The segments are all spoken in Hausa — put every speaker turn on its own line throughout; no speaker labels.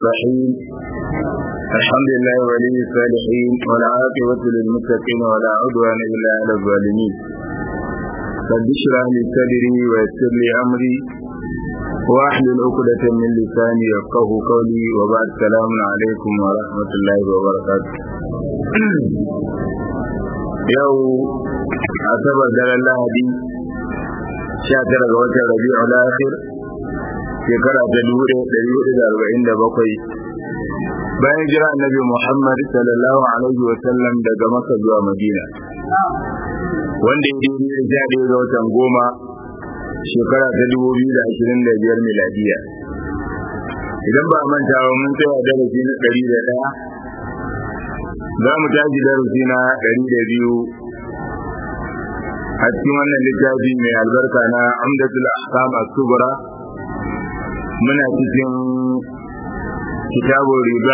الرحيم الحمد لله ولي الصالحين والعاقبة للمتقين ولا عدوان إلا على الظالمين رب اشرح لي صدري ويسر لي أمري واحلل عقدة من لساني يفقه قولي وبعد السلام عليكم ورحمة الله وبركاته يو أعتبر دل الله دي شاكر غوث الربيع الآخر shekara ta dubu ɗaya ɗari hudu da arba'in da bakwai bayan jira annabi Muhammad sallallahu alaihi wa sallam daga Makka zuwa Madina wanda ya daidai da sha ɗaya ga watan goma shekara ta dubu biyu da ashirin da biyar miladiya idan ba a manta ba mun tsaya darasi na ɗari da ɗaya za mu tashi darasi na ɗari da biyu a cikin wannan littafi mai albarka na amdatul ahkam as-subra muna cikin kitabun riba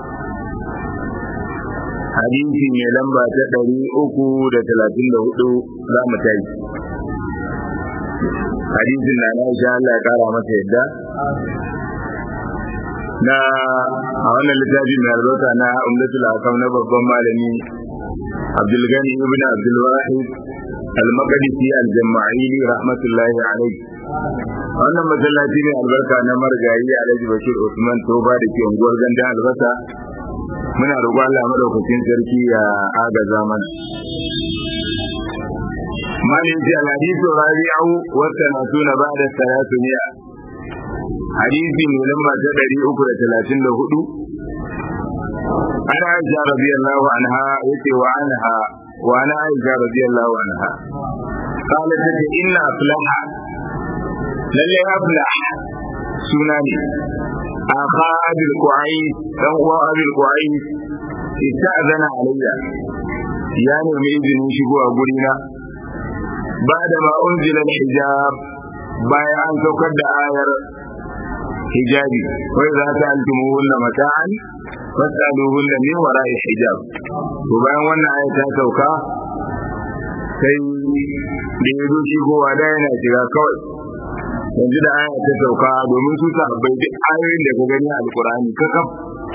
hadisi mai lamba ta ɗari uku da talatin da hudu za mu tashi hadisin na na isha Allah ya kara masa yadda na a wannan littafi mai albarka na umdatul akam na babban malami abdulgani ibn abdulwahid al-maqdisi al-jama'ili rahmatullahi alaihi wannan masallaci ne albarka na margayi alhaji bashir usman toba da ke unguwar gandun albasa muna roƙon allah madaukakin sarki ya agaza mana malin ji alhadisu rabi'u wata na tuna ba da salatu miya hadisi mai lamba ta ɗari uku da talatin da hudu ana aisha radiyallahu anha yace wa anha wa ana aisha radiyallahu anha قالت تتي إن أفلح lalle aflah suna ne aka abil ku'ai dan uwa abil ku'ai ista'zana alayya ya nemi izinin shigo a gurina ba da ma unzila hijab bayan an saukar da ayar hijabi wai za ta altumu hunna mata'an fasalu hunna min wara'i hijab to bayan wannan ayar ta sauka sai da ya zo shigowa da yana shiga kawai yanzu da aya ta sauka domin su sahabbai duk ayoyin da ka gani a alkurani kakaf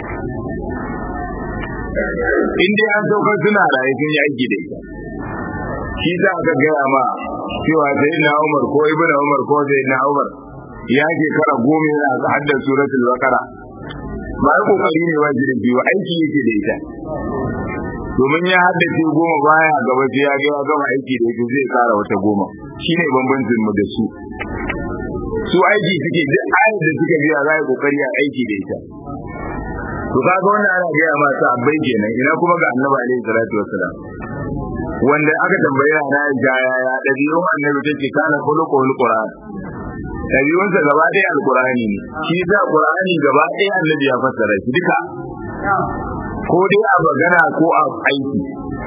in dai an sauka suna raye sun yi aiki da ita shi za ka gaya ma cewa sai na umar ko ibn umar ko sai na umar ya ke kara goma yana haddar suratul baqara ba ya kokari ne ba jirin biyu aiki yake da ita domin ya haddace goma baya gaba sai ya ga ya gama aiki da ita zai kara wata goma shine bambancin mu da su su aiki suke duk ayar da suka biya za a kokari a aiki da ita to kaga wannan ana gaya ma sabbai kenan ina kuma ga annabi alaihi salatu wassalam wanda aka tambaye na ja ya ya dabi'un annabi take kana khuluqul qur'an dabi'un sa gaba ɗaya alqur'ani ne shi da qur'ani gaba ɗaya annabi ya fassara shi duka ko dai a magana ko a aiki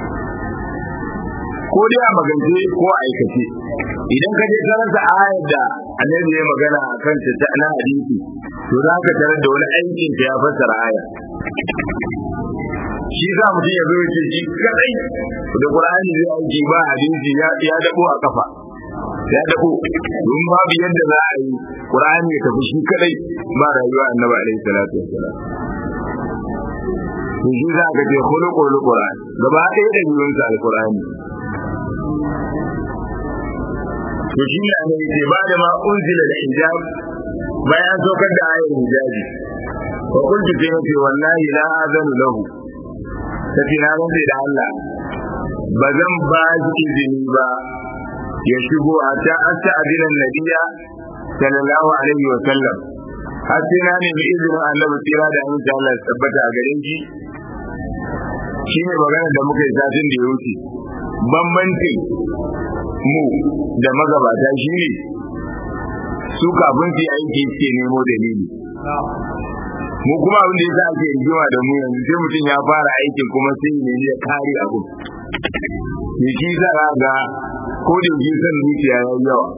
ko dai a magance ko a aikace idan ka je karanta ayar da annabi ya magana a kan ta na hadisi to za ka tarar da wani aikin ta ya fassara aya shi za mutum ya zo ya ce shi kadai da qur'ani zai aiki ba hadisi ya ya dabo a kafa ya dabo don babu yadda za a yi qur'ani ya tafi shi kadai ba rayuwa annabi alaihi salatu wassalam to shi za ka ce khuluqul qur'an gaba ɗaya da yiwuwar alqur'ani to shi ne annabi ce ba da ma unzila da hijab bayan saukar da ayar hijabi wa kuntu sai nace wallahi la azanu lahu tafi na rantsa da Allah ba zan ba shi izini ba ya shigo a ta asta adinan nabiya sallallahu alaihi wa sallam har sai na nemi izinin annabi tsira da amince Allah ya tabbata a gare shi shine magana da muka yi satin da ya wuce bambancin mu da magabata shi ne su kafin su aiki suke nemo dalili mu kuma abin da yasa ake rigima da mu yanzu sai mutum ya fara aikin kuma sai ne ya kare abu ne shi za ga ko da yake san zuciya ya yi yawa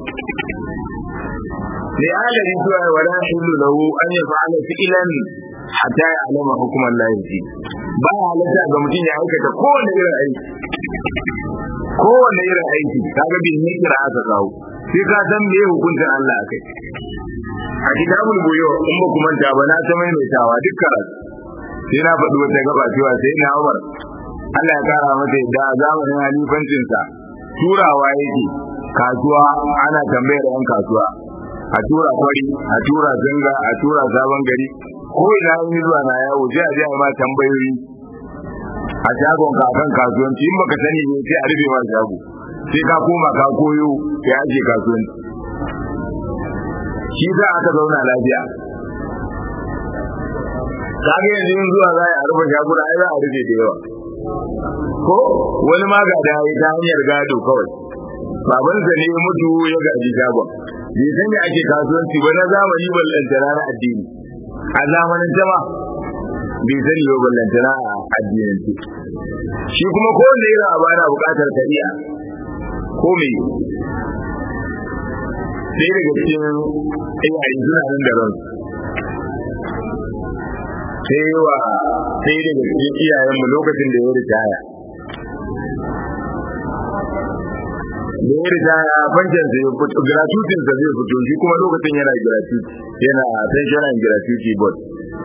ne adadin cewa wala hillu lahu an yaf'ala fi'lan hatta ya'lama hukuman lahi ba halatta ga mutum ya aikata kowane irin aiki kowane irin aiki kaga bin ne kira aka kawo sai ka san me hukuncin Allah akai a kitabul buyo in ba kuma ta ba na ta maimaitawa duk karatu sai na faɗi wata gaba cewa sai na Umar Allah ya kara masa yadda a zamanin halifancinsa turawa yake kasuwa ana tambayar yan kasuwa a tura kwari a tura zanga a tura sabon gari ko ina yi zuwa na yawo sai a je a ma tambayoyi a shagon ka kan kasuwanci in baka sani ne sai a rufe ma shago sai ka koma ka koyo ya ake kasuwanci shi za aka zauna lafiya kaga yanzu yin zuwa za a rufe shaguna ai za a rufe da yawa ko wani ma ga da ta hanyar gado kawai babansa ne mutu ya gaji shagon bai san me ake kasuwanci ba na zamani ballantana na addini a zamanin jama bai sani ba ballantana a addinance shi kuma ko wanda yana a bana bukatar kariya ko me sai daga cikin iyaye suna nan da ransu sai wa sai daga cikin iyayenmu lokacin da ya ritaya da ya ritaya bankin sai fito gratuitin sa zai fito shi kuma lokacin yana gratuity yana pension and gratuity board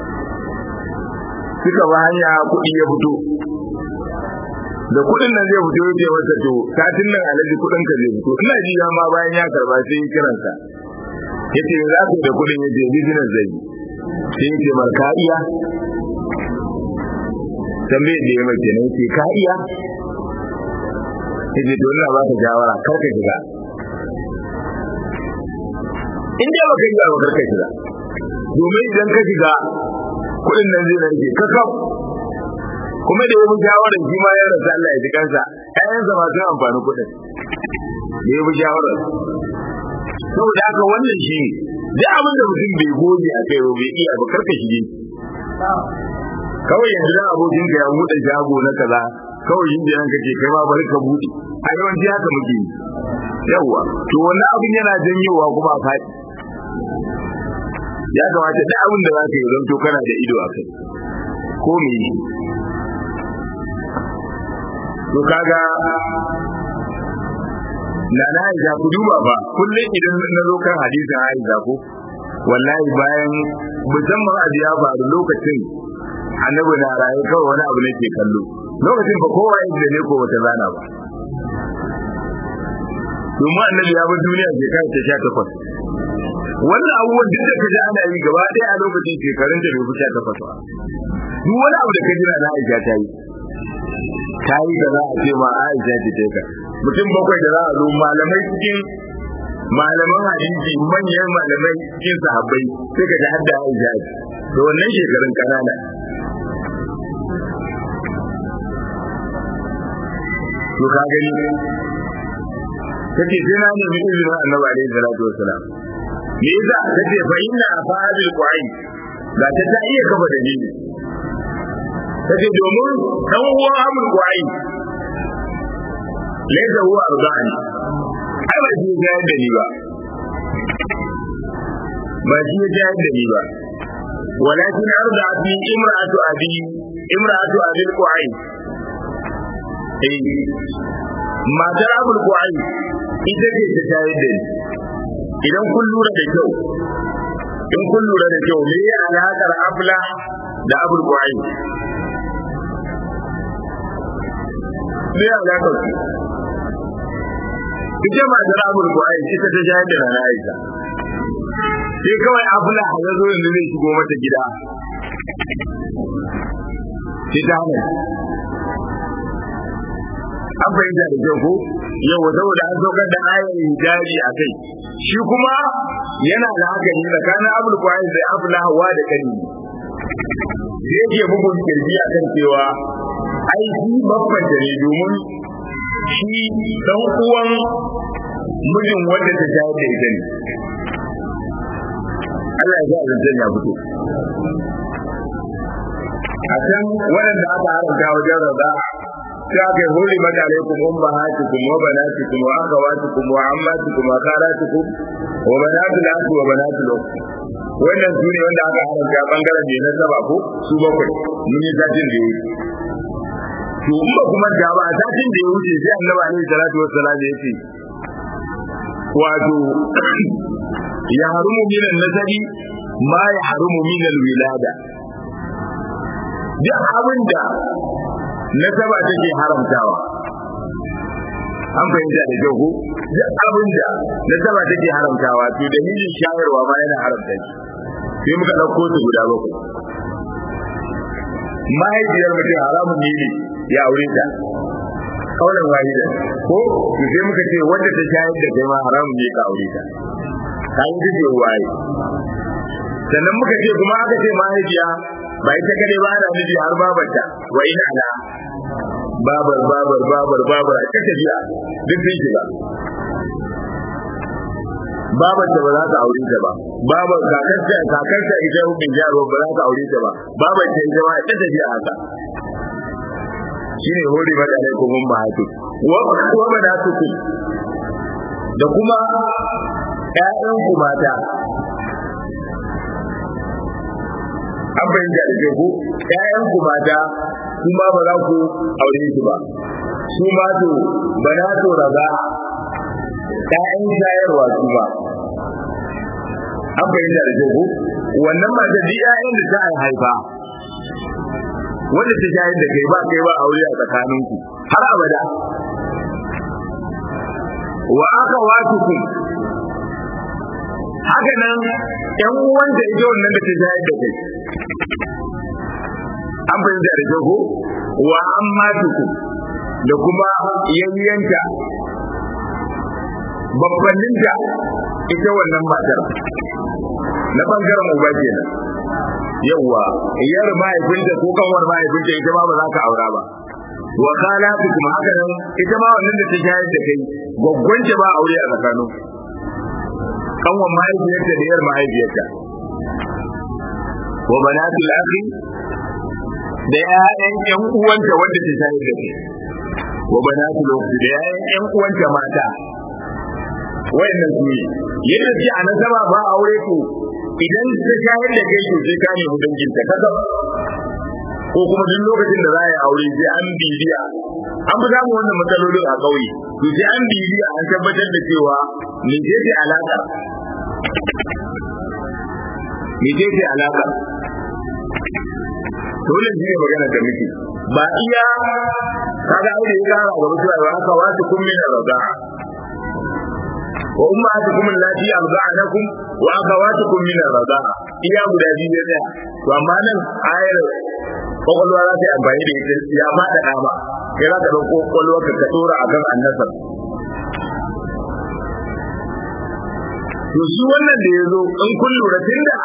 suka ba hanya kuɗi ya fito da kuɗin nan zai fito yake masa to satin nan alaji kuɗin ka zai fito ina ji ma bayan ya karba sai ya kiransa yace za ku da kuɗin yace business zai yi sai yace mar ka iya tambayar da ya mace ne yace ka iya yace to ina ba ka shawara kar ka shiga in dai baka iya ba kar ka shiga domin idan ka shiga kuɗin nan zai rage kakaf kuma da yabi shawarar shi ma ya rasa Allah ya ji kansa ƴaƴansa ma sun amfani kuɗin da yabi shawarar saboda haka wannan shi duk abin da mutum bai goge a kai bai iya ba karka shige kawai yanzu da abokin ka ya buɗe shago na kaza kawai yin jiran kake kai ma bari ka buɗe a yawanci haka muke yi yawwa to wannan abin yana janyowa kuma a faɗi ya kamata duk abin da za ka yi don to kana da ido a kai ko me yi to kaga na na Aisha ku duba ba kullum idan na zo kan hadisin Aisha ko wallahi bayan musamman abu ya faru lokacin annabi na raye kawai wani abu nake kallo lokacin ba kowa yadda ne ko wata zana ba domin annabi ya bar duniya shekara ta sha takwas wannan abubuwan duk da ka ji ana yi gaba ɗaya a lokacin shekarun da bai fi sha takwas ba duk wani abu da ka jira na Aisha ta yi ta yi da za a ce ma Aisha ce ta ka mutum bakwai da za a zo malamai cikin malaman hadisi manyan malamai cikin sahabbai sai ka ji hadda Aisha ce to wannan shekarun kanana to ka gani kace sai na nemi izinin Annabi alaihi salatu wassalam me yasa kace fa inna fa'il qa'in ga ta ta iya kafa dalili kace domin dan uwan Amr qa'in laysa huwa arzani ai ba shi ya da ni ba ba shi ya da ni ba ولكن أرضعت لي امرأة أبي امرأة أبي القعين matar abul ku'ai ita ce ta tayar da ni idan kun lura da kyau in kun lura da kyau me ya alaƙar abla da abul ku'ai me ya alaƙar su ita matar abul ku'ai ita ta tayar da rana aisha sai kawai abla ya zo yanzu zai shigo mata gida sai ta hana an fahimta da kyau ko yau saboda an saukar da ayar hijabi a kai shi kuma yana da haka ne tsakanin abul kwayar da abul hawa da kani da yake bugun kirji a kan cewa ai shi babban da ne domin shi dan uwan mijin wanda ta shayar da ita ne Allah ya sa zancen ya fito a can waɗanda aka haramta wajen rada sai aka yi huli mata alaikum ummahatukum wa banatukum wa akhawatukum wa ammatukum wa kharatukum wa banatul akhi wa banatul ukht wannan su ne wanda aka haramta bangaren ne na saba ko su bakwai mun yi satin da yi to in ba kuma da ba satin da ya wuce sai annabi alaihi salatu wassalam ya ce wato ya harumu minan nasabi ma ya harumu minan wilada duk abin da nasaba take haramtawa an fahimta da kyau ko duk abin da nasaba take haramtawa to dalilin shayarwa ma yana haramta shi sai muka ɗauko su guda bakwai mahaifiyar mutum haramun ne ne ya aure ta kaulan wahida ko to sai muka ce wanda ta shayar da kai ma haramun ne ka aure ta ka yi duk waye sannan muka ce kuma aka ce mahaifiya ba ita kare ba ana nufi har babarta wa ina ala babar babar babar babar a ta tafiya duk sun shiga babar ta ba za ka aure ta ba babar kakarta kakarta ita mai jaro ba za ka aure ta ba babar ta ita ma ta tafiya haka shine hori mata ne kuma ba hatu wa wa banatukum da kuma ƴaƴan ku mata an bayyana da ke ku ƴaƴan ku mata kuma ba za ku aure su ba su ma to banatu raga ƴaƴan shayarwa su ba an bayyana da ke ku wannan mata duk ƴaƴan da ta haifa wanda ta shayar da kai ba kai ba aure a tsakaninku har abada wa aka watuku haka nan ƴan uwan da ita wannan da ta shayar da kai an fahimta da jago wa amma tuku da kuma yayyanta babbanninta ita wannan matar na bangaren uba kenan yawwa iyar mahaifinta ko kanwar mahaifinta ita ma ba za ka aura ba wa khalatu kuma haka nan ita ma wannan da ta shayar da kai gwaggwance ba aure a tsakanin kanwar mahaifiyarta da yar mahaifiyarta wa banatul akhi da ƴaƴan ƴan uwanta wanda ta shayar da kai wa banatul ukhti da ƴaƴan ƴan uwanta mata wayannan su ne yadda ce a nasaba ba aure ko idan ta shayar da kai to sai ka nemi danginta kaga ko kuma duk lokacin da za a yi aure sai an bibiya an fi samun wannan matsalolin a ƙauye to sai an bibiya an tabbatar da cewa me ce ce alaƙa me ce ce alaƙa dole shi ne magana da muke ba iya kaga aure ya kara ga mutuwa ba haka wasu kun min raza'a wa ummatukum allati arda'anakum wa akhawatukum min ar-rida'a iya guda biyu ne daya to amma nan ayar kokolwa za ta yi amfani da ita ya fada dama kai za ka dauko kokolwa ka tura akan annasar to shi wannan da yazo in kun lura tunda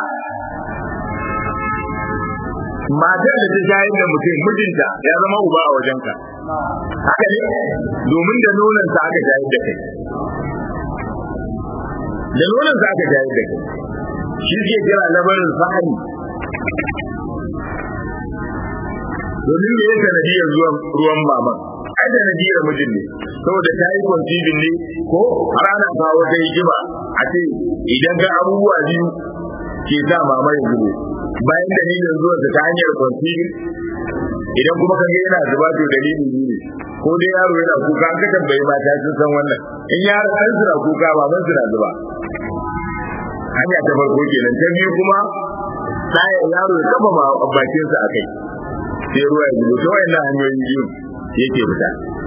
matar da ta shayar da mutum mijinta ya zama uba a wajenka haka ne domin da nonon sa aka shayar da kai da nonon za ka jayar da kai shi ke kira labarin sahani domin me ya sanadiyar zuwan ruwan maman ai sanadiyar mijin ne saboda ta yi conceiving ne ko har ana kawo ta hikima a ce idan ga abubuwa biyu ke sa mama ya zubo bayan dalilin zuwan ta hanyar conceiving idan kuma kaga yana zuba to dalilin ne ko dai yaro yana kuka an ka tambayi mata sun san wannan in yaro ɗan suna kuka baban suna zuba hanya ta farko kenan ta biyu kuma ɗaya yaro ya kafa bakinsa a kai sai ruwa ya zubo ta wayannan hanyoyin biyu yake fita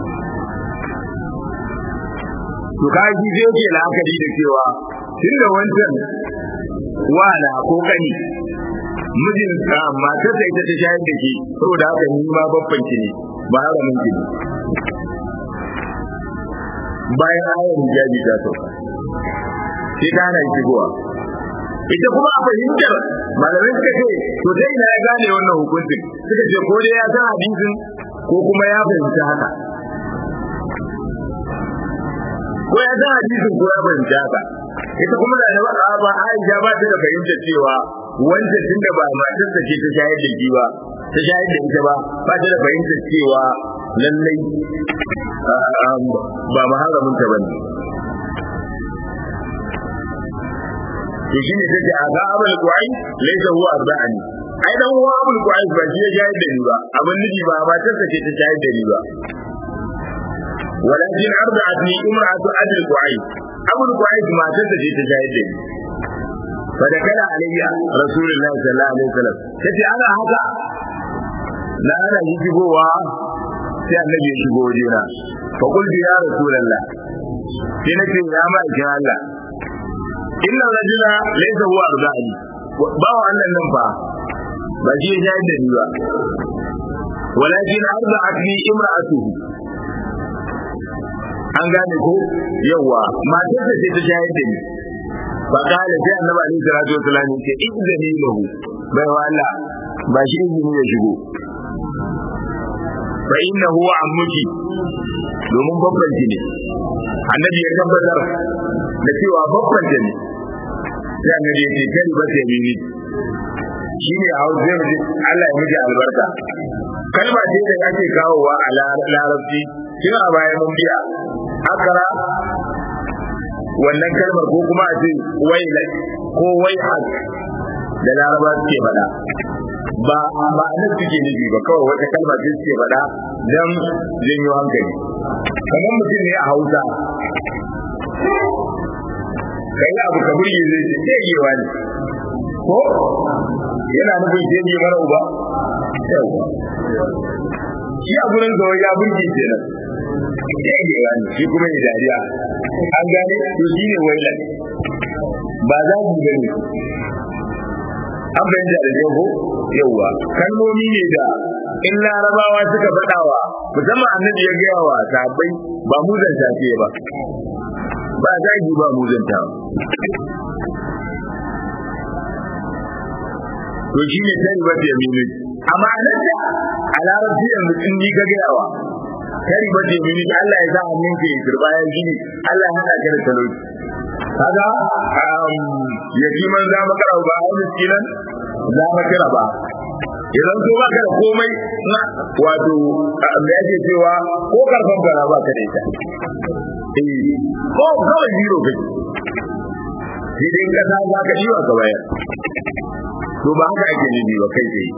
to ka ji zai ke la'akari da cewa tunda wancan wala ko kani mijin ka matar da ita ta shayar da ke saboda haka ni ma babban ki ne ba haramin ki ne bayan ayar hijabi ta sauka sai ta hana shigowa ita kuma a fahimtar malamai suka ce to sai ina ya gane wannan hukuncin suka ce ko dai ya san hadisin ko kuma ya fahimci haka ko ya san hadisin ko ya fahimci haka ita kuma da ba ba Aisha ba ta da fahimtar cewa wanda tunda ba matar ta ce ta shayar da shi ba ta shayar da ita ba ba ta da fahimtar cewa lallai ba maharamin ta bane to shi ne take a ga abul qur'an laysa huwa arba'ani ai dan huwa abul qur'an ba shi ya shayar da ni ba abin nufi ba matar ta ce ta shayar da ni ba walakin arba'atni imra'atu abul qur'an abul qur'an matar ta ce ta shayar da ni fa da kana alayya rasulullahi sallallahu alaihi wasallam tace ana haka na ana yi shigowa sai annabi ya shigo wajena fa qultu ya rasulullah sai nace ya ma'aikin Allah inna rajula laysa huwa arzani ba wa Allah nan fa ba shi ya shayar da ni ba walakin arza'atni imra'atuhu an gane ko yawa matar da ta shayar da ni fa kala sai annabi alaihi salatu wasallam ya ce idzani lahu bai wa Allah ba shi izini ya shigo fa innahu ammuki domin babban ki ne annabi ya tabbatar da cewa babban ta ne sai annabi ya ce kai ba sai mini shine a hausa zai mutu Allah ya miji albarka kalma ce da ake kawowa a larabci tun a bayan mun biya akara wannan kalmar ko kuma a ce wailai ko waihak da laraba suke faɗa ba ba nan suke nufi ba kawai wata kalma ce suke faɗa don janyo hankali kamar mutum ne a hausa kai abu ka burge zai ce tegewa ne ko yana nufin tege mara uba shi a gurin zawai ya burge kenan tegewa ne shi kuma ya dariya an gane to shi ne wailan ba za ku gani an bayyana da jago yauwa kalmomi ne da in larabawa suka faɗawa musamman annabi ya gaya wa sahabbai ba muzan tafiye ba ba zagi ba muzanta to shi ne tari ba ta yamini amma nan da a larabci yanzu in ni ka gayawa tari ba ta yamini Allah ya sa hannun ka ya kirba ya gini Allah ya hada ka da talauci kaga ya ji man za maka ba a miskinan za maka kira ba idan so baka da komai na wato da yake cewa ko karfan fara ba ka da ita eh ko kawai zero kake sai dai kasa za ka yi wa ka bayar to ba haka ake nufi ba kai tsaye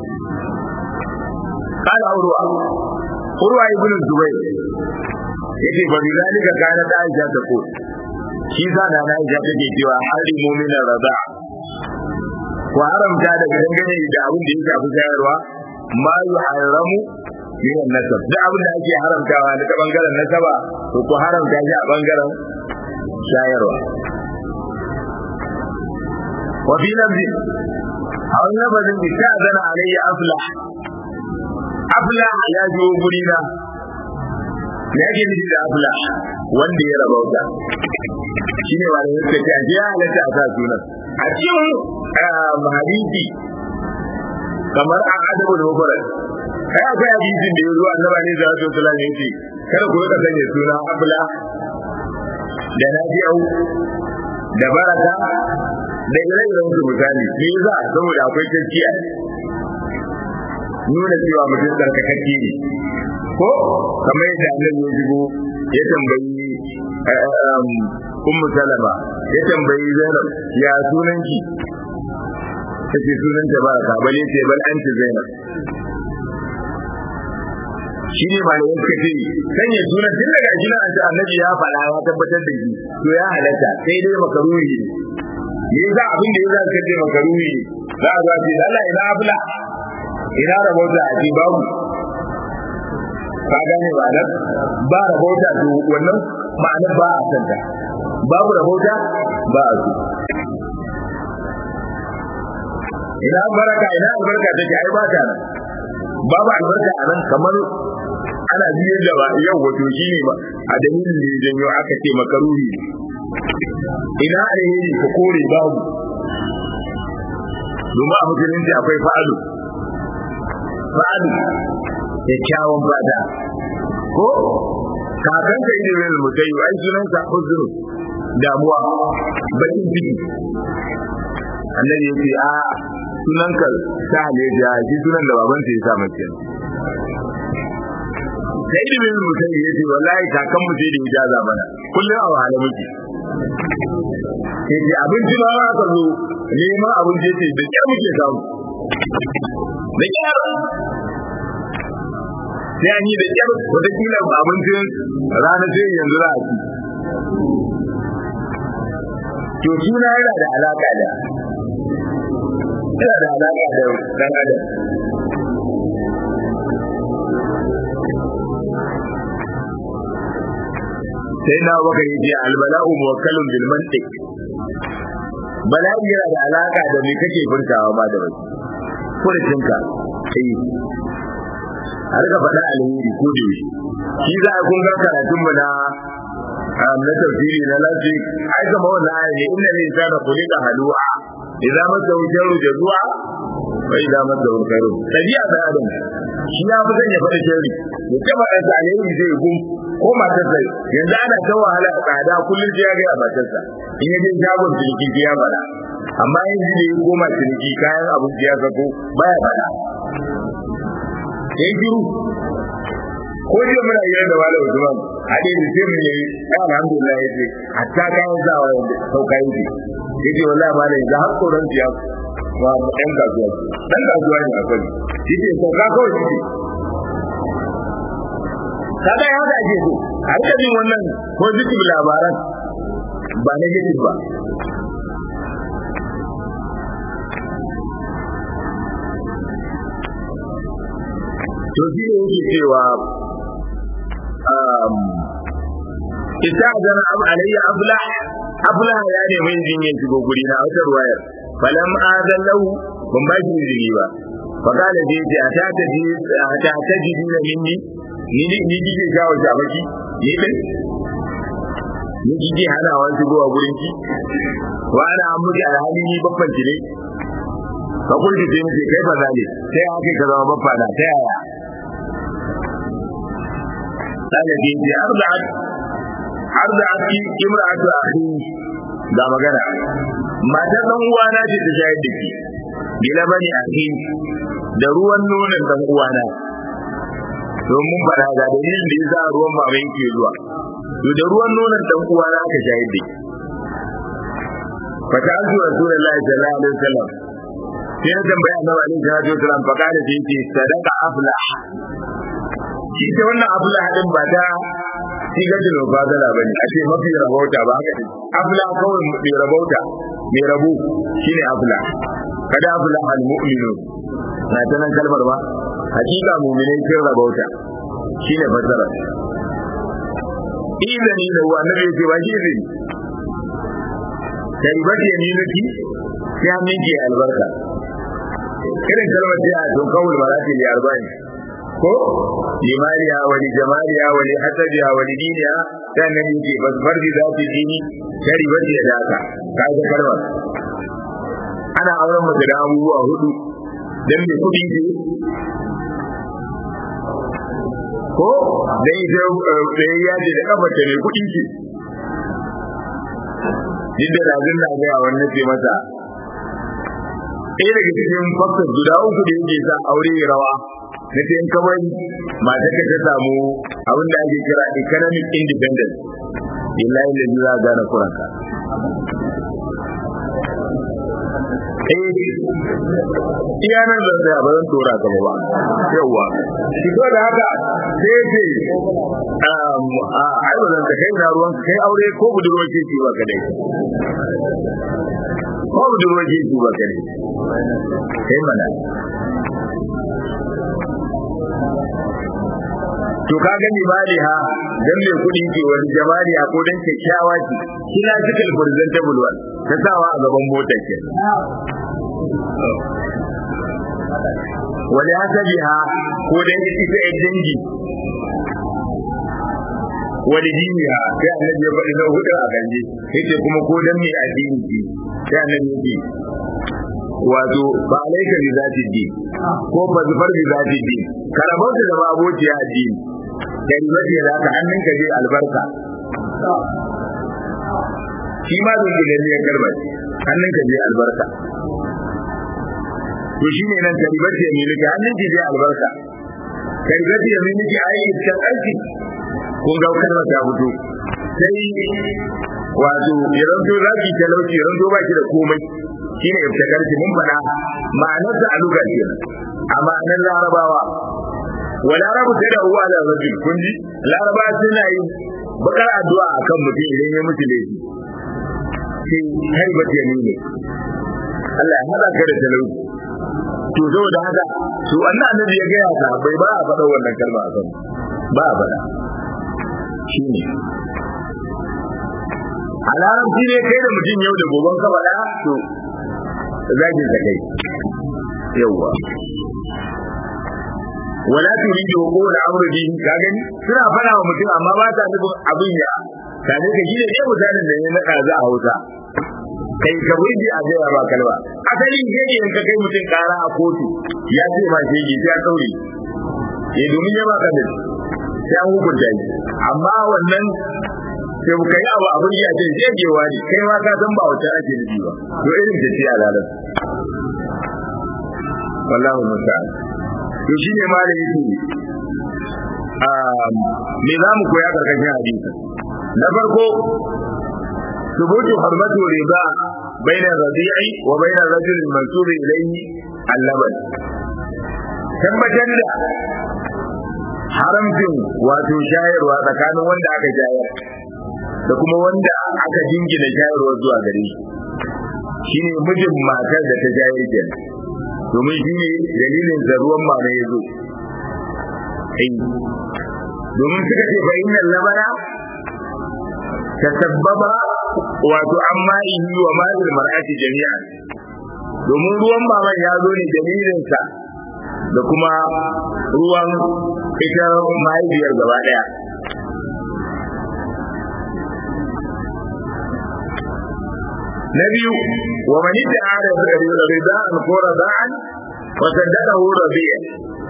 kala urwa urwa ibn zubayr yace fa bi zalika kana da aisha ta ko shi sa da na aisha take cewa hali mu'mina rada ko haramta daga dangane da abin da yake abu shayarwa ma yuharamu min nasab da abin da ake haramtawa daga bangaren nasaba to ko haramta shi a bangaren shayarwa wa fi lafzi a wani lafazin da ta zana alayya afla afla ya zo guri na me ake nufi da afla wanda ya rabauta shi ne ba da yadda ce a ya halatta a sa sunan a cikin hadisi kamar a adabul mufarad kai akwai hadisin da ya zo annaba ne da wasu sallallahu alaihi wasallam kada ku rika sanya suna afla da nafi'u da baraka da ire-iren su misali me yasa saboda akwai tafkiya nuna cewa mutum tsarkakakke ne ko kamar yadda annabi ya shigo ya tambayi ummu salama ya tambayi zainab ya sunan ki tace sunan ta baraka bale ce bal anti zainab shi ne malamin suka ce sanya sunan tun daga shi na annabi ya faɗa ya tabbatar da shi to ya halatta sai dai makaruri ne me yasa abin da yasa suka ce makaruri ne za a zafi Allah ina afla ina rabota a ce babu ka gane ba nan ba rabota to wannan ma'anar ba a santa babu rabota ba a so ina baraka ina albarka take ai ba ta nan babu albarka a nan kamar ana biyar da yau wato shi ne ba a dalilin da ya janyo aka ce makaruri ina alheri ka kore babu domin a musulunci akwai fa'alu fa'alu kyakkyawan fada ko kakan ka yi da mutai ai sunan sa huzuru damuwa bakin ciki annabi ya ce a sunan ka ta haleja shi sunan da baban ya sa mace sai da bin mutai ya ce wallahi kakan mu sai da ijaza mana kullum a wahala muke sai abinci ma aka zo neman abinci ce da kyar muke samu da kyar sai an yi da kyar watakila abincin rana sai yanzu za a ci to suna yana da alaka da yana da alaƙa da dan adam sai na baka yace albala'u muwakkalun bil mantiq bala'i yana da alaka da me kake furtawa ma da wasu furtinka eh a rika faɗa alheri ko da yaushe shi za a kun ga karatun mu na na tafsiri na lafi ai kama wannan aya ne inna lil insana khuliqa halu'a idza masahu sharru jazua wa idza masahu khairu tabi'a da adam shi ya fi sanya faɗa sharri ya ce faɗa sa alheri zai gum ko matarsa yanzu ana ta wahala a tsada kullum sai ya ga matarsa in ya je shagon ciniki ya faɗa amma yanzu da ya koma ciniki kayan abinci ya sako baya faɗa sai shiru ko jiya muna yi da wala Usman hade da sai mun yi alhamdulillah yace hatta kayan zawa yanda sauka yake yace wallahi ma da yanzu har koran ya wa ɗan kasuwa ɗan kasuwa ne akwai yace sauka kawai yace kaga ya haka ake so a rika jin wannan positive labaran ba negative ba to shi ne yake cewa ita zana abu alayya abla abla ya ne mai jinyin shigo guri na wata ruwayar falam azan lahu ban ba shi izini ba fa kala je ce a ta ta ji a ta ta ji na minni ni ni ni kike jawo shabaki ni din ni kike hana wa shigo a gurin ki wa ana amuri alhali ni babban ki ne fa kulli sai ni kai ba zale sai haka ka zama babba na ta yaya قال دي أرضعت أرضعت امرأة أخي da magana matar dan uwana ce ta shayar da ke bila bani akhi da ruwan nonon dan uwana domin fara ga dalilin da yasa ruwan mama yake zuwa to da ruwan nonon dan uwana aka shayar da ke fa ta azu rasulullahi sallallahu alaihi wasallam sai na tambaya annabi alaihi salatu wasallam fa kana sai ce sadaqa aflah shi ta wannan abula hadin ba ta sigatul mubadala bane a ce mafi rabauta ba haka abula kawai mai rabauta mai rabu shine abula kada abula al mu'minu na ta nan kalmar ba hakika mu'minai sun rabauta shine fasara izani da wa annabi ya ce ba shi izini kai ba ta yaminaki sai an minke albarka irin kalmar da ya to kawul marati li arba'in ko limariya wa li jamaliya wa li hasabiha wa li diniha dan nan yake basbar da zati dini shari bar da daka kai da kalma ana auren mace da abubuwa hudu dan me kudi ce ko dan ita tsayayya ce da kafa ta ne kudi ce Jidda da zin na gaya wannan ce masa ɗaya daga cikin faktor guda uku da yake sa aure rawa na ce in kawai mata ka ta samu abin da ake kira economic independence illahi da za a gane kuranka iya nan zan tsaya ba zan tora gaba ba yawwa shi ko da haka sai ce a ai ba zan ka kai na ruwan kai aure ko budurwa ce ci ba kadai ko budurwa ce ci ba kadai kai mana to ka gani maliha dan mai kudi ke wani jamaliya ko dan kyakkyawa ce kina cikin presentable one ta sawa a gaban motar ke wani hasabiha ko dan ita ɗan dangi wani diniya sai annabi ya faɗi na hudu a ganje yace kuma ko dan mai addini ce sai annabi yake wato ba alaika bi zati din ko ba zufar bi zati din karamar da zama abociya addini kalmar da za ka hannun ka je albarka shi ma zai gida ne ya karba hannun ka je albarka to shi ne nan karibar da mai nufi hannun ki je albarka karibar da mai nufi a yi iskan aiki kun ga kalmar ta fito sai wato ya zanto za ki talauci ya zanto ba ki da komai shi ne ibtakarci mun faɗa ma'anar da aluga ke a ma'anar larabawa wa larabu sai da uwa da rajul kun ji laraba suna yi bakar addu'a akan mutum idan ya mutu laifi sai har ba ta nune Allah ya hada ka da talauci to saboda haka to wannan annabi ya gaya ta bai ba a faɗa wannan kalma a kan ba a faɗa shine a larabci ne kai da mutum yau da goben ka faɗa to zagin sa kai yawwa wala turidu ko da amru bihi ka gani suna fara wa mutum amma ba ta nufin abin ya tare ka gine ne mutanen da ya nada za a hausa kai ka wuce a gaya ba kalma asali ne ne in ka kai mutum kara a kotu ya ce ma shi ji ya kauri ya domin ya baka da sai an hukunta shi amma wannan sai mu kai abu abin ya ce jejewa ne kai ma ka san ba wata ake nufi ba to irin ta ce a lalar wallahu musta'an to shi ne ma da yake me za mu koya karkashin hadisi na farko ثبوت حرمة الربا بين الرضيع وبين الرجل المنسوب إليه اللبن tabbatar da haramcin wato shayarwa tsakanin wanda aka shayar da kuma wanda aka jingina shayarwa zuwa gare shi shine mijin matar da ta shayar kenan domin shi ne dalilin da ruwan mama ya zo domin suka ce fa inna labara ta sabbaba wato an ma'ihi wa ma'il mar'ati jami'an domin ruwan maman ya zo ne dalilinsa da kuma ruwan ita mahaifiyar gaba daya na biyu wa man ta'ala rida'an ko rada'an wa saddaqahu rabi'a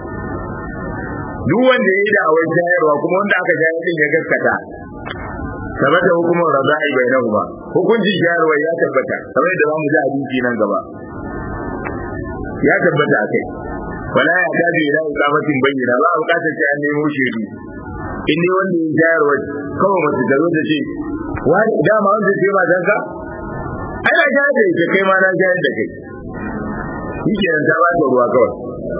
duk wanda yayi da awai shayarwa kuma wanda aka shayar din ya gaskata tabbata hukumar rada'i bainahuma hukuncin shayarwa ya tabbata kamar da zamu ji hadisi nan gaba ya tabbata akai wala ya tabi ila iqamatin bayyana ba a bukatar sai an nemo shaidu in ne wanda ya shayarwa kawai mace ta zo ta ce wani dama wanda ce ma danka ana shayar da ita kai ma na shayar da kai shi kenan ta ba ta ruwa kawai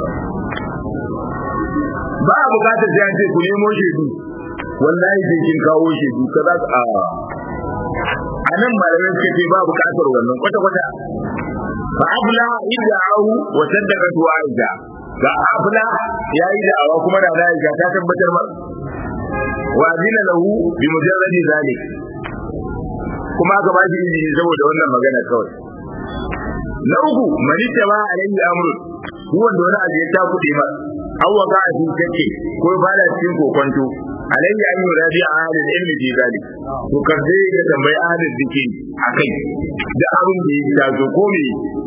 ba a bukatar sai an ce ku nemo shaidu wallahi sai kin kawo shaidu ka za a a nan malamai suka ce ba bukatar wannan kwata-kwata fa abla ida'ahu wa saddaqatu aisha ga abla yayi da'awa kuma da aisha ta tabbatar ma wa zina lahu bi mujarradi zalik kuma aka ba shi izini saboda wannan magana kawai na uku manita ba alayhi amru duk wanda wani abu ya ta kuɗe ma an waka a cikin kake ko ba da cikin kokonto alayhi an yi rabi a halin ilmi fi zalik to karje ya tambayi ahalin zikiri akai da abin da ya tazo ko me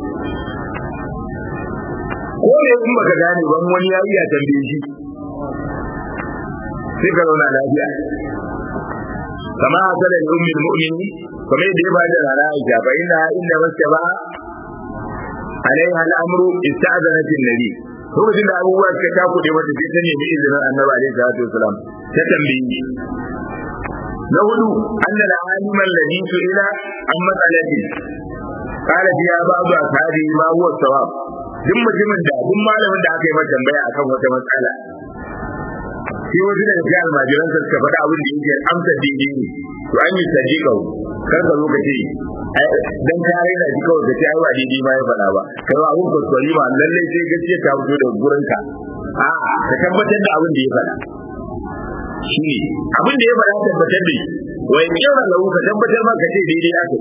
ko ne in baka gane ban wani ya iya tambaye shi sai ka zauna lafiya kama hasala li ummil mu'minin kuma yadda ya bada rana Aisha fa inna inda masaba alaiha al'amru ista'zanat an-nabi lokacin da abubuwa suka takude mata sai ta nemi izinin annabi alaihi salatu wasalam ta tambayi na hudu anna al-alim alladhi su'ila an mas'alati qala fiha ba'du ashabi ma huwa sawab duk mutumin da duk malamin da aka yi masa tambaya akan wata matsala sai wasu daga cikin almajiran sa suka faɗa abin da yake amsa daidai ne to an yi sadiqa kar ka zo ka ce dan ka raina shi kawai ka ce ai ba daidai ma ya faɗa ba kai ba abun kuskure ma lallai sai gaskiya ta fito daga gurin ka a'a ka tabbatar da abin da ya faɗa shi abin da ya faɗa tabbatar da shi wai kira lahu ka tabbatar ma ka ce daidai aka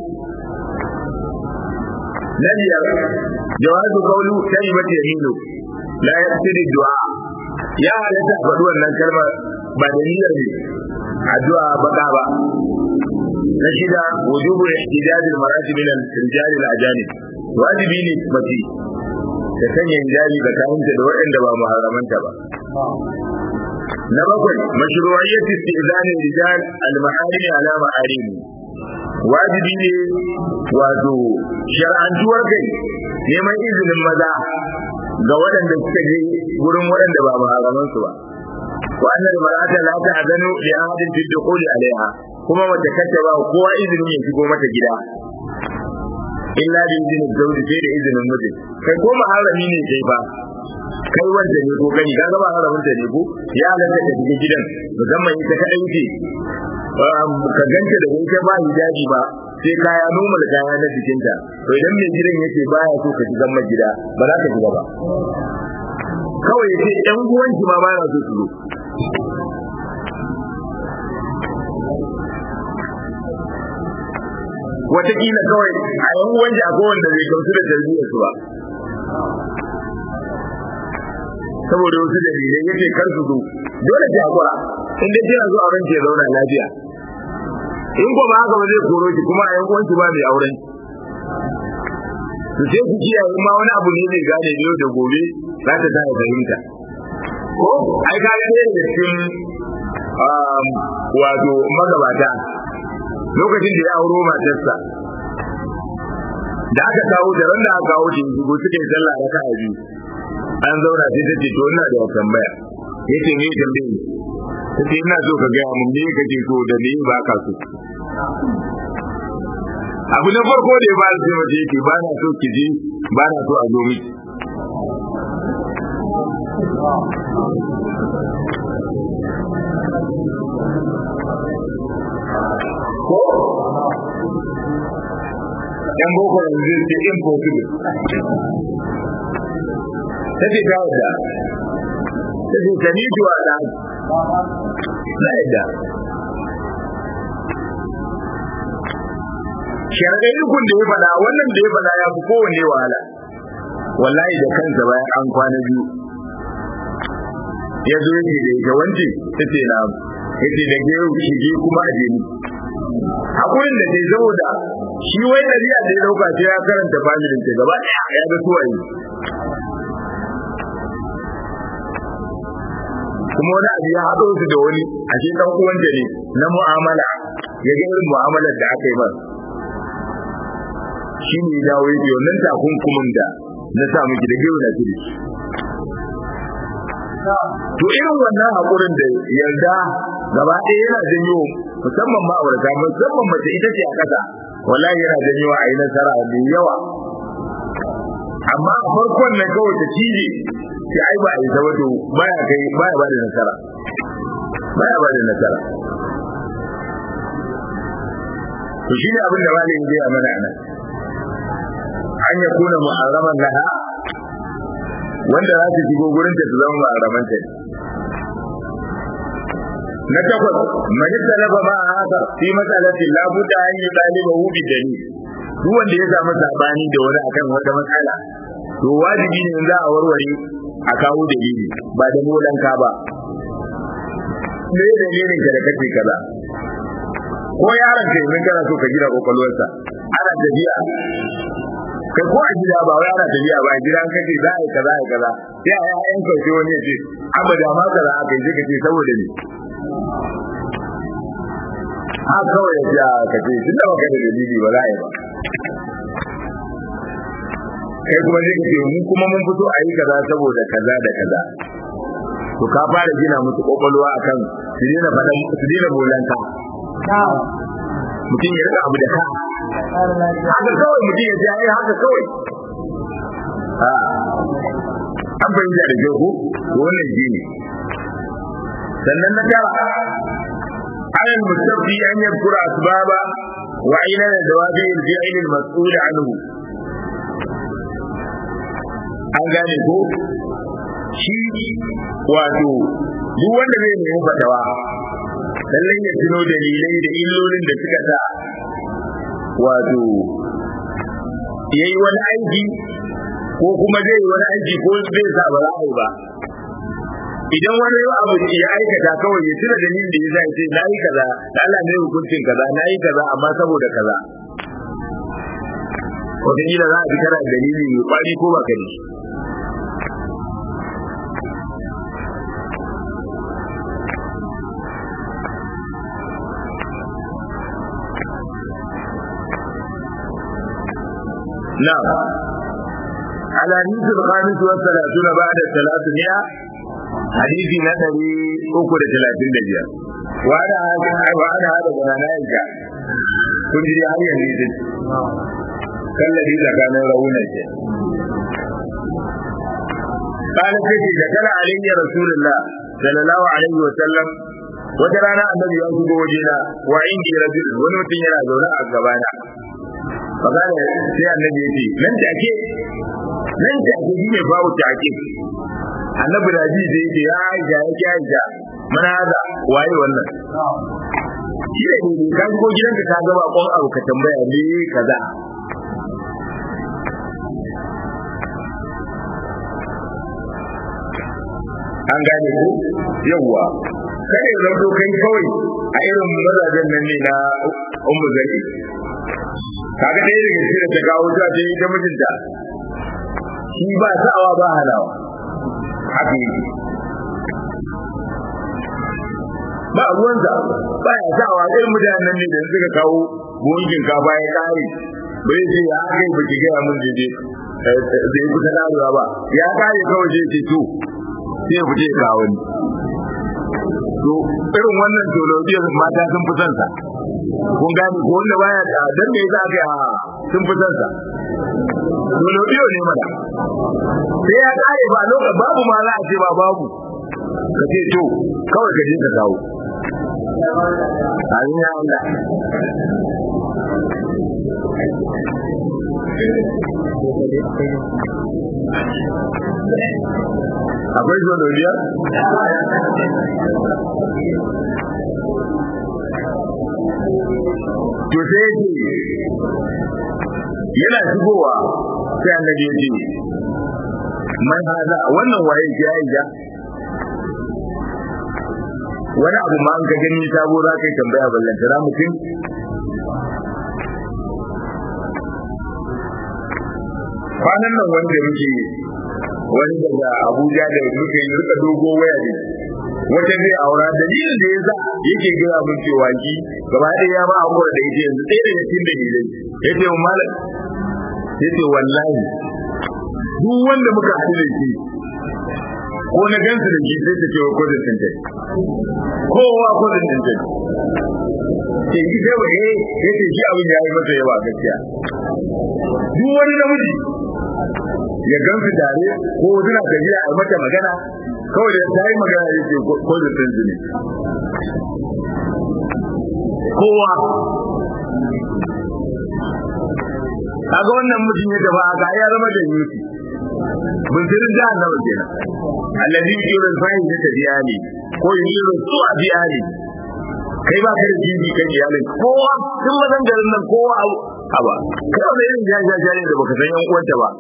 na biyar jawazu qawlu kalimati yaminu la yaqtadi du'a ya halatta faɗi wannan kalmar ba da niyyar ne addu'a baka ba na shida wujubu ihtijaj al-mar'ati min al-rijal al-ajanib wajibi ne mace ta sanya hijabi tsakaninta da waɗanda ba muharramanta ba na bakwai mashru'iyyat istizan rijal al-maharim ala ma'arim wajibi ne wato shar'antuwar kai neman izinin maza ga waɗanda suka je wurin waɗanda ba maharaman su ba wa annal mar'ata la ta'zanu li ahadin fi dukhuli alaiha kuma wata kace ba kowa izinin ya shigo mata gida illa bi izinin zawji sai da izinin mijin kai ko maharami ne kai ba kai wanda ne ko gani kaga ba haramin ta ne ko ya halatta ta shiga gidan musamman ita kadai ce ka ganta da ita ba hijabi ba sai kaya normal kaya na jikinta to idan mai gidan yace baya so ka shiga mai gida ba za ka shiga ba kawai yace ɗan uwanki ma baya so su zo wataƙila kawai a yan uwanki akwai wanda bai gamsu da tarbiyyar su ba saboda wasu dalilai yace kar su zo dole ki hakura in dai kina zo auren ki ya zauna lafiya in ko ba haka ba zai koro ki kuma a yan uwanki ba mai auren to sai ku kiyaye ma wani abu ne zai gane yau da gobe za ta ta fahimta ko ai ka ga ne da cikin wato magabata lokacin da ya auro matarsa da aka kawo da ran da aka kawo shi go suka yi sallah da ka biyu an zauna sai ta ce to ina da tambaya yace me tambaye ni sai ina so ka ga mun me kake so da me ba ka so abu na farko da ya ba sai mace yake ba na so ki je ba na so a zo miki ko yan boko yanzu zai ce impossible ta ce ta wadda ta ce ta ni juwa da na yadda sharaɗin kun da ya faɗa wannan da ya faɗa ya fi kowanne wahala wallahi da kansa bayan an kwana biyu ya zo yake da ita wance ta ce na yace da ke shige kuma a jeni hakurin da ke saboda shi wai ɗabi'a da ya dauka sai ya karanta familin ta gaba ɗaya ya ga suwaye kuma wani abu ya haɗo su da wani a shi ɗan uwanta ne na mu'amala ya ga irin mu'amalar da aka yi masa shi ne ya dawo yake wannan takunkumin da na sa miki da gewa na kiri to irin wannan haƙurin da yarda gaba ɗaya yana janyo musamman ma'aurata musamman mace ita ce a ƙasa wallahi yana janyo a yi nasara mai yawa amma a farkon na kawai ta cije sai ai ba a yi ta wato baya kai baya ba da nasara baya ba da nasara to shi ne abin da malamin zai mana nan an ya kuna mu'arraman laha wanda za ta shigo gurin ta su zama mu'arraman ta na takwas man talaba ma haka fi mas'alati la budda an yi taliba hu bi dalil duk wanda ya samu sabani da wani akan wata matsala to wajibi ne in za a warware a kawo dalili ba da molanka ba me dalilin ka da kake kaza ko yaron ka idan kana so ka gina kokolwarsa ana tafiya kai ko a gida ba wai ana tafiya ba a gidan kake za a yi kaza a yi kaza sai a yi ayan kauce wani ya ce abada ma kaza aka yi ka ce saboda ne a kawai ya ce ka ce tun da baka da dalili ba za a yi ba kai kuma zai ce mu kuma mun fito a yi kaza saboda kaza da kaza to ka fara gina musu kwakwalwa akan su daina faɗan su daina bolanta mutum ya rika abu da ka haka kawai mutum ya ce ai haka kawai an fahimta da kyau ko wannan shi ne sannan na tara على المستفتي أن يذكر أسباب وعلل دوافع الفعل المسؤول عنه an gane ko shi wato duk wanda zai nemi fatawa lallai ya tuno dalilai da illolin da suka sa wato ya yi wani aiki ko kuma zai yi wani aiki ko zai sa ba za a yi ba idan wani abu ya aikata kawai ya tuna dalilin da ya sa ce na yi kaza da Allah ne hukuncin kaza na yi kaza amma saboda kaza wataƙila za a fi kana dalili mai kwari ko ba ka da shi نعم الحديث الخامس والثلاثون بعد الثلاثمائة حديث نتري أكد ثلاثين دجيا وأنا وأنا هذا بنانائك كنت لي هاي الحديث كالذي كان رؤونا قال سيدي ذكر علي رسول الله صلى الله عليه وسلم wata rana annabi ya shigo wajena wa indi rajul wani mutum yana zaune a gabana fakana sai annabi ya ce nan take nan take shi ne babu take annabi da ji zai ce ya aisha ya ki aisha mana haza waye wannan shi ne ne ka shigo gidanka ka gaba kon abu ka tambaya me kaza an gane ko yawwa kada ya zanto kai kawai a irin mazajen nan ne na ummu zari kaga ɗaya daga cikin da ta kawo ta ta yi ta mijinta shi ba sa'awa ba halawa haka yake ba ruwansa ba ya sa'awa irin mutanen nan ne da suka kawo buhun shinkafa ya kare bai ce ya aka yi baki gaya mun jeje zai kusa karewa ba ya kare kawai sai ce to sai ya fice kawo ni to irin wannan tolobiyar mata sun fi son sa kun gane ko wanda baya da dan me yasa ga sun fi son sa tolobiyo ne mana sai ya kare ba lokacin babu ma za a ce ba babu ka ce to kawai ka je ka kawo Amin ya Allah. Akwai zonoliya? To sai yake yana shigowa sai annabi ya ce man haza wannan waye ya yi ja wani abu ma an ka gani sabo za ka yi tambaya ballantana mutum kwanan nan wanda muke wani daga abuja da muke yi rika dogo waya ne wata zai aura dalilin da ya sa yake gina mun cewa ki gaba ɗaya ya ba hakura da ita yanzu ɗaya daga cikin dalilai ya ce malam ya ce wallahi duk wanda muka haɗu da shi ko na gansu da shi sai ta ce wa kodin tintai kowa kodin tintai ke yi sai wa eh ya ce shi abin ya yi masa yawa gaskiya duk wani namiji ya gansu tare ko suna tafiya a mata magana kawai da ta yi magana ya ce kodin tintai ne kowa kaga wannan mutum ya gaba ga ya zama da yuti buntirin jahannama kenan allazi yuridu al-fahish ta biyani ko yuridu su'a biyani kai ba ka da jibi kan iyalin kowa tun mazan garin nan kowa aba kai wani irin jaja jare da baka san yan uwanta ba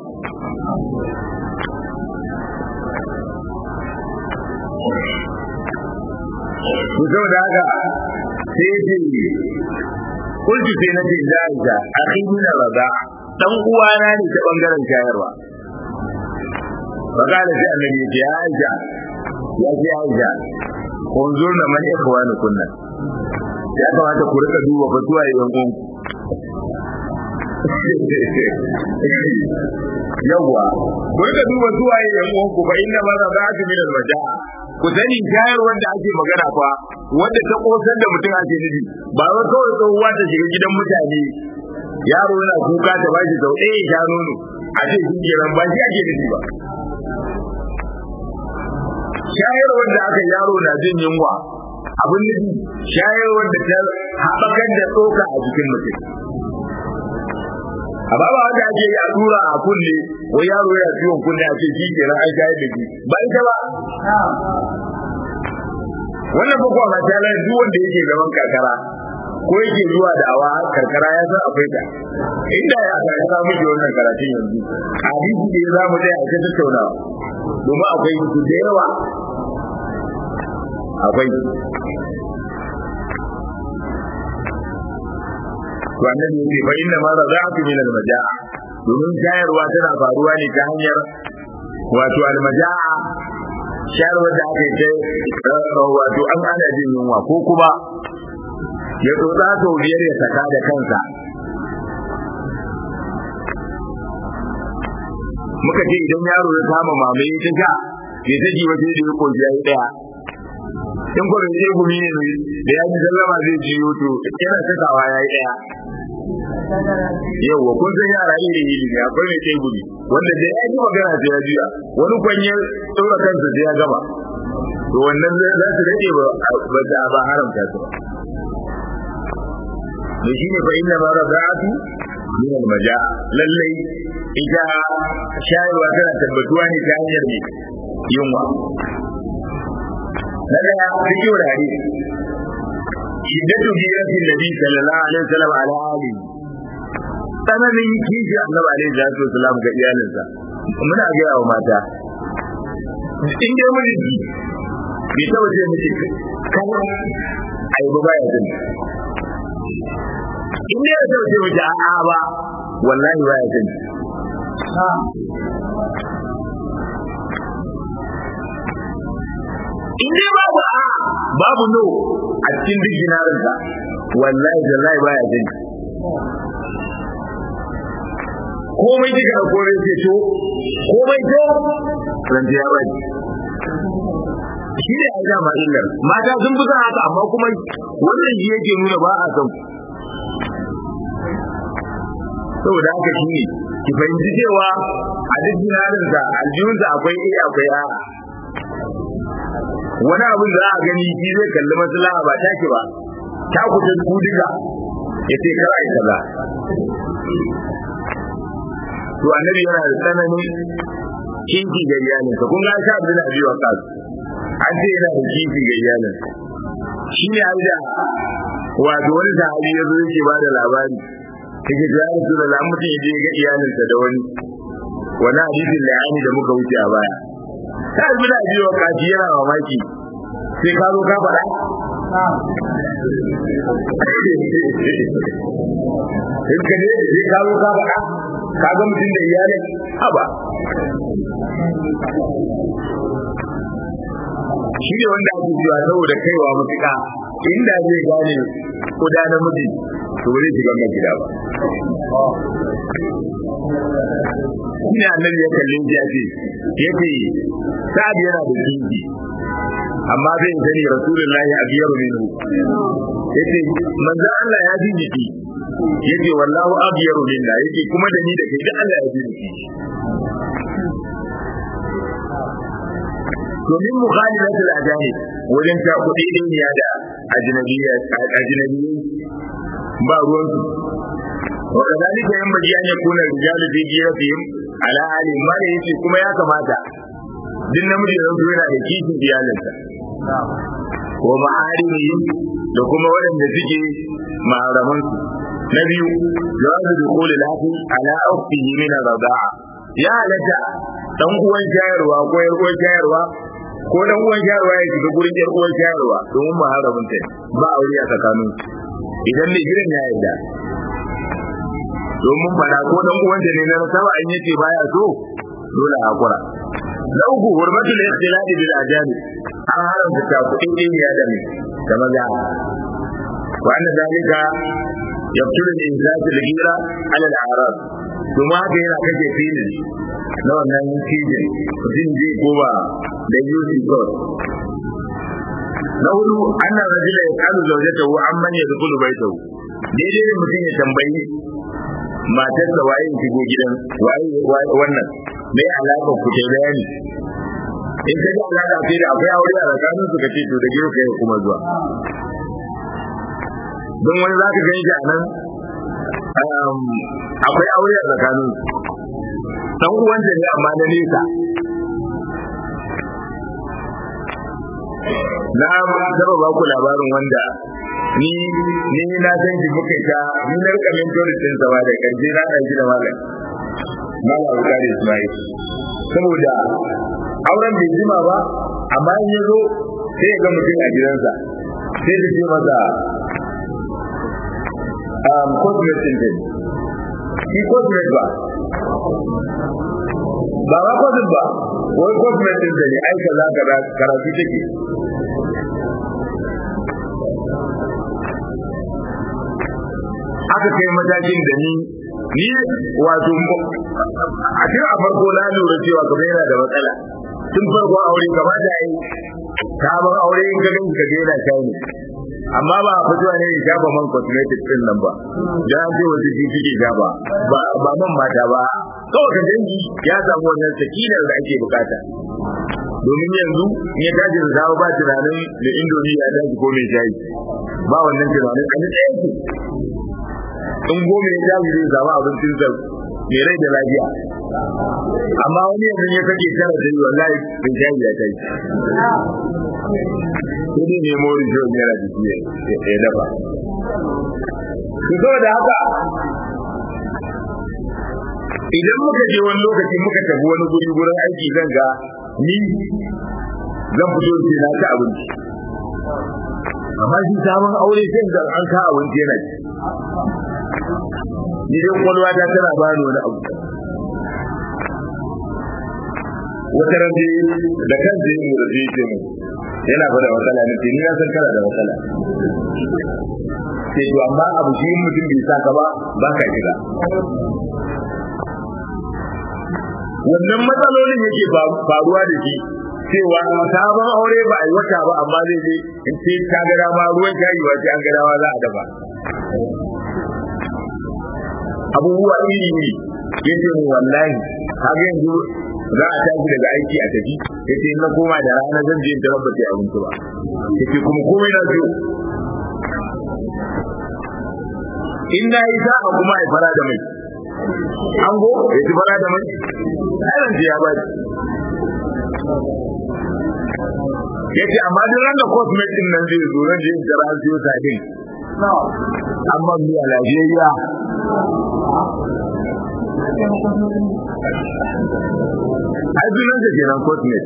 to saboda haka sai ce kulki sai na ce jaja akhi min rada dan uwana ne ta bangaren shayarwa فقال في النبي يا عائشة يا في عائشة انظرنا من إخوانكن ya kamata ku rika duba fatuwa yan uwan yawwa ku rika duba zuwa yan uwan ku fa inna ma za ta min alwaja ku sani shayar wanda ake magana fa wanda ta kosar da mutum ake nufi ba wai kawai tsohuwa ta shiga gidan mutane yaro yana kuka ta bashi sau ɗaya ya sha nono a ce shi kenan ba shi ake nufi ba shayarwar da aka yaro na jin yunwa abin nufi shayarwar da ta haɓakar da tsoka a jikin mutum amma ba wanda ake yi a tura a kunne wai yaro ya ciwon kunne a ce shi kenan an shayar da shi ba ita ba wannan bakwa ma ta lai duk wanda yake zaman karkara ko yake zuwa da awa karkara ya san akwai ta inda ya aka ya samu da wannan karatun yanzu hadisi da ya zamu dai a ta tattaunawa domin akwai su da yawa akwai to annabi ya ce fa inna ma raza'atu min al-maja'a domin shayarwa tana faruwa ne ta hanyar wato al-maja'a shayarwar da aka yi wato an ana jin yunwa ko kuma ya tsotsa sau biyar ya saka da kansa muka ce idan yaro ya kama mamaye ta sha ya ta ji waje da ya koyi ya yi daya in ko bai sai gumi ne da ya ji sallama zai ji yoto yana sakawa ya yi daya yauwa kun san yara iri iri ne akwai mai sai gumi wanda da ya ji magana sai ya juya wani kwanye tsora kansa sai ya gama to wannan za su rage ba ba ta ba haramta su da shi ne fa inna ma raza'atu min al-maja lallai ita shayarwa tana tabbatuwa ne ta hanyar ne yunwa na daya cikin hadisi shiddatu hiratin nabi sallallahu alaihi wasallam ala ali tsananin kishi annabi alaihi salatu wasallam ga iyalinsa muna ga wa mata in dai mun ji bai taba ce miki kan ai ba baya jin in dai ya taba ce miki a'a ba wallahi baya jin in dai babu a babu no a cikin duk jinarinsa wallahi wallahi baya jin komai kika da kore ce to komai to ran ya bai shi ne a dama illar mata sun fi haka amma kuma wannan shi yake nuna ba a son saboda haka shi ne ki fahimci cewa a duk jinarinsa aljihunsa akwai iya akwai a wani abin da za a gani shi zai kalli maslaha ba take ba ta kuta ku duka ya ce kar ai kaza to annabi yana da tsananin kinki ga iyalinsa kun ga sha abin abi wa kasu an ce yana da kinki ga iyalinsa shi ne an da wato wani sahabi ya zo yake ba da labari yake ta yi su da lamutin ya je ga iyalinsa da wani wani hadisin layani da muka wuce a baya ta yi da biyo kaji yana mamaki sai ka zo ka faɗa in ka ne sai ka zo ka faɗa ka ga mutum da iyalin haba shi ne wanda ake cewa saboda kaiwa matuƙa inda zai gane kuda namiji to ba zai shiga mai gida ba shi ne annabi ya kalle shi ya ce ya ce sa'ad yana da kinki amma zai sani rasulullahi a biyar minhu ya ce manzan Allah ya ji jiki ya ce wallahu abiyar minna ya ce kuma da ni da kai da Allah ya ji jiki domin mukhalifatul ajani wajen ta kuɗi ɗiniya da ajnabiyya ajnabiyyai ba ruwan su wa kadalika yan baji an yakuna rijalu fi jiratihim ala ali ma da yace kuma ya kamata duk namiji da zai yana da kishin iyalinsa wa ma'arihim da kuma waɗanda suke maharaman su na biyu jawazu dukhul lafi ala ukhtihi min ar-rida'a ya halatta dan uwan shayarwa ko yar uwan shayarwa ko dan uwan shayarwa ya shiga gurin yar uwan shayarwa domin maharamin ta ba aure a tsakanin idan ne gidan ya yarda domin fada ko dan uwan ta ne na saba an yace baya so dole a hakura na uku hurmatul ikhtilali bil ajami an haramta ta kudin ɗiniya da mai da maza wa anna zalika yabtulu al-insatu al-ghira ala al-a'rab kuma haka yana kake filin na wannan cijin mutum zai koma da yusi god na hudu annan rajula ya kalu zaujatahu amman ya dukulu baitahu daidai ne mutum ya tambayi matarsa waye shigo gidan waye wannan me alaka ku ta bayani in ka ji alaka ce da akwai aure a tsakanin su kace to da gero kai kuma zuwa don wani za ka gani a nan akwai aure a tsakanin dan uwanta ne amma na nesa na taba ba ku labarin wanda ni ni na san shi muka ta ni na rika mentorin din sa da karje na dan shi da malam malam Bukari Ismail saboda auren bai jima ba amma in yazo sai ya ga mutum a gidansa sai da ce masa um cosmetic din shi cosmetic ba ba ba cosmetic ba wai cosmetic din ne ai kaza kaza karatu take aka kai matakin da ni ni wato a tun a farko na lura cewa kamar yana da matsala tun farko aure gaba da yi sabon aure in ka gani ka daina shayi amma ba a fitowa ne ya shafa man cosmetic din nan ba da an ce wata shi suke shafa ba ba man mata ba kawai ka dangi ya samu wannan sakinar da ake bukata domin yanzu in ya tashi da dawo ba tunanin da indomi ya tashi ko mai shayi ba wannan tunanin a ɗaya yake in goma ya tashi zai samu abincin sa mai rai da lafiya amma wani yanzu ya kake tara da yi wallahi mai shayi ya tashi sai dai nemo rijiyo naira jiki ya dafa su da haka idan muka je wani lokaci muka tafi wani guri gurin aiki zan ga ni zan fito ce na ci abinci amma shi sabon aure sai da an ka abinci yana ci ni dai kwalwa ta tana ba ni wani abu wata rabe da kan zai yi da zai ce mu yana fada matsala ne ni na san kana da matsala sai to amma abu shi mutum bai sa ka ba ba ka shiga wannan matsalolin yake faruwa da shi cewa sabon aure ba a yi wata ba amma zai je in ce ta ga dama ruwan shayi ba sai an ga dama za a dafa abubuwa iri ne yace mu wallahi kaga yanzu za a tashi daga aiki a tafi yace in na koma da rana zan je in tarar ba sai abinci ba yace kuma komai na zo in na yi sa'a kuma a fara da mai an go ya ci fara da mai ayan ya ba ya ce amma duk ran da cosmet din nan zai zo ran je in tara siyo sabin amma miya lafiyayya ai sunan sa kenan cosmet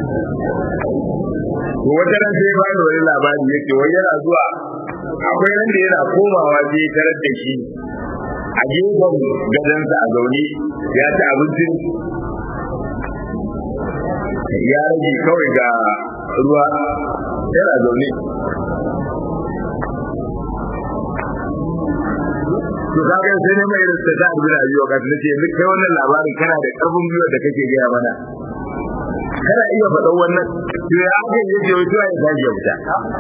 to wata ran sai ba da wani labari yake wai yana zuwa akwai ran da yana komawa je tarar da shi a gefen gadonsa a zaune ya ci abincin ya rage kawai ga ruwa yana zaune to kaga sai ne mai irin ta abin da yiwa ka nace yanzu kai wannan labarin kana da karfin gwiwa da kake gaya mana kana iya faɗan wannan to ya aka yi yake wato ya tashi ya fita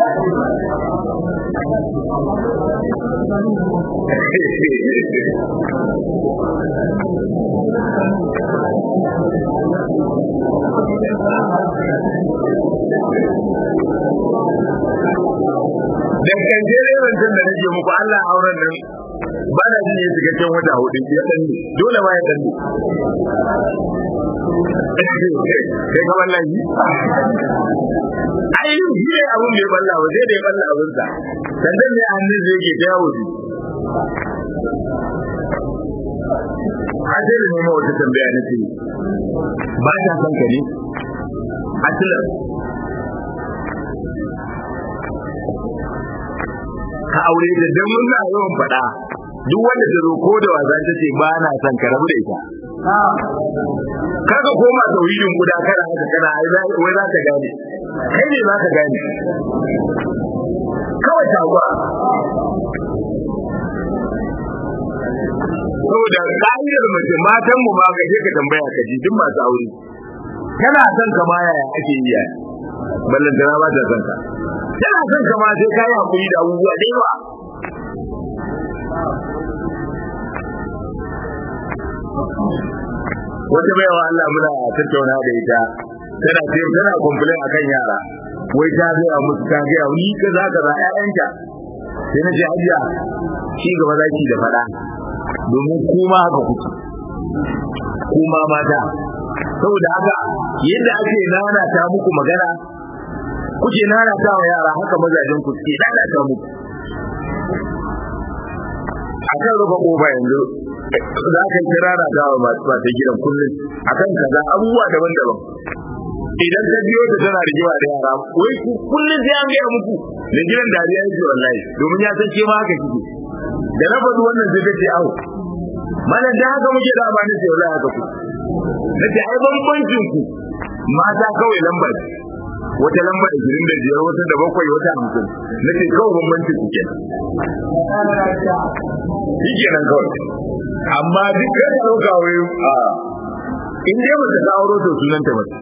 dan kanje ne wancan da nake muku Allah auren nan ba da ji ne cikakken wata hudu ya dan dole ma ya dan kai ka wallahi ai shi ne abun da ya balla ba sai da ya balla abun sa sannan ne hannun zai yake ta yawo a sai da nemo wata tambaya na ce ba ta son ka ne asilan ka aure da dan mun na yawan faɗa duk wanda ta ko da wasa ta ce ba na son ka rabu da ita kaga koma tauhidin guda kana haka kana ai wai za ka gane kai ne za ka gane kawai tagwa saboda ka'idar mace matan mu ma gaje ka tambaya ka ji duk masu aure kana son ka ma yaya ake yi yaya ballantana ba ta son ka tana son ka ma sai kayi hakuri da abubuwa da yawa wata baiwa Allah muna tattauna da ita tana ce tana complain akan yara wai ta ga musu ta ga ni kaza kaza ƴaƴanta sai na ce hajiya shi gaba zaki da fada domin kuma haka kuke kuma mata saboda haka yadda ake nana ta muku magana kuke nana ta wa yara haka mazajen ku suke nana ta muku akan rufe kofa yanzu za ka yi kirara da wa masu mata gidan kullum akan kaza abubuwa daban-daban idan ta biyo ta tana rigewa da yara wai ku kullum sai an gaya muku da gidan dariya yake wallahi domin ya san ke ma haka kike da na faɗi wannan sai kace awo mana da haka muke da amana sai wallahi haka ku nace ai bambancin ku mata kawai lamba ce wata lamba da girin da biyar wata da bakwai wata hamsin nace kawai bambancin ku kenan shi kenan kawai amma duk kai ka ɗauka wai a in dai ba ta auro to sunanta mace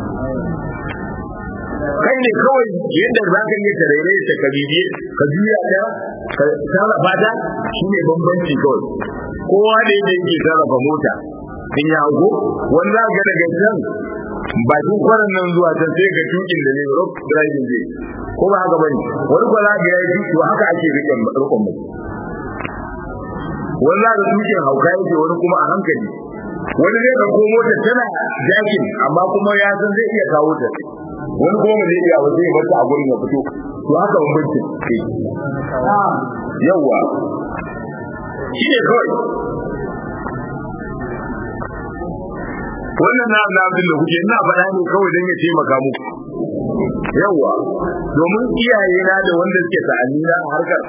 kai ne kawai yadda za ka yi tarere ta ka bibiye ka juya ta ka sarrafa ta shi ne bambanci kawai kowa da yadda yake sarrafa mota in ya hago wani za ga daga can bakin kwanan nan zuwa can sai ga tukin da ne rock driving zai ko ba haka bane wani ko za ga yayi tuki haka ake rikon rikon mu wani za ga tukin hauka yake wani kuma a hankali wani zai ga ko mota tana jakin amma kuma ya san zai iya kawo ta wani kuma ba zai iya ba zai bar ta a gurin ya fito to haka bambanci yawa shi ne kawai wannan na na abin da kuke ina faɗa ne kawai don ya taimaka muku yawa domin iyaye na da wanda suke sa'ani na harkar